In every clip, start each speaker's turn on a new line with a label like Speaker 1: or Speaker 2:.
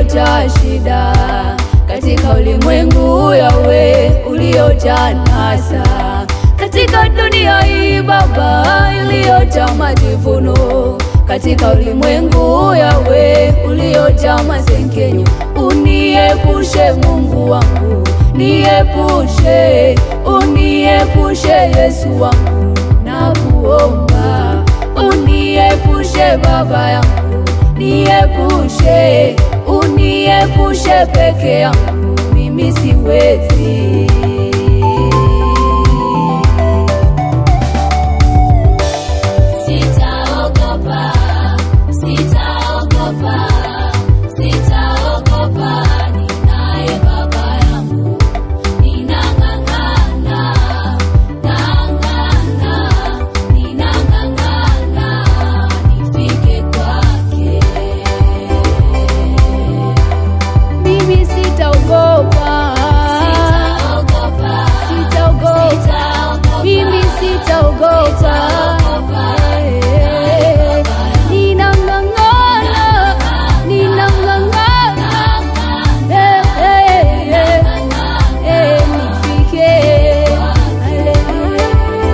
Speaker 1: uliojaa shida, katika ulimwengu yawe uliojaa nasa, katika dunia hii Baba iliyojaa majivuno, katika ulimwengu yawe uliojaa masengenyo, uniepushe Mungu wangu, niepushe, uniepushe Yesu wangu, nakuomba uniepushe Baba yangu, niepushe, uniepushe peke yangu, mimi siwezi.
Speaker 2: Sitaogopa, sitaogopa, sitaogopa, ninaye baba yangu. Ninang'ang'ana, nang'ana, ninang'ang'ana, nifike kwake.
Speaker 1: Mimi sitaogopa,
Speaker 2: Sitaogopa,
Speaker 1: sitaogopa,
Speaker 2: sitaogopa,
Speaker 1: mimi sitaogopa. Eh, Ninang'ang'ana, ninang'ang'ana, eh, eh, eh. Eh, nifike. Haleluya.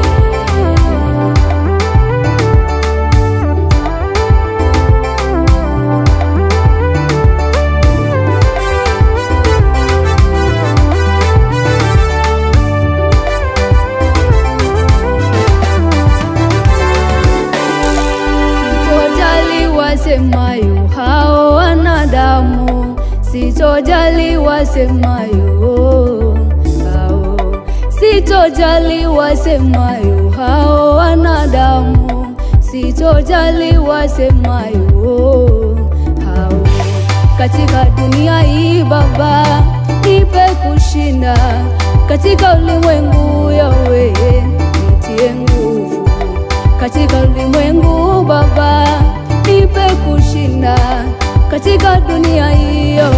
Speaker 1: Sitojali wasemayo hao wanadamu, sitojali wasemayo hao, sitojali wasemayo hao wanadamu, sitojali wasemayo hao. Katika dunia hii Baba, nipe kushinda, katika ulimwengu yawe nitie nguvu katika ulimwengu Baba, nipe kushinda katika dunia hiyo,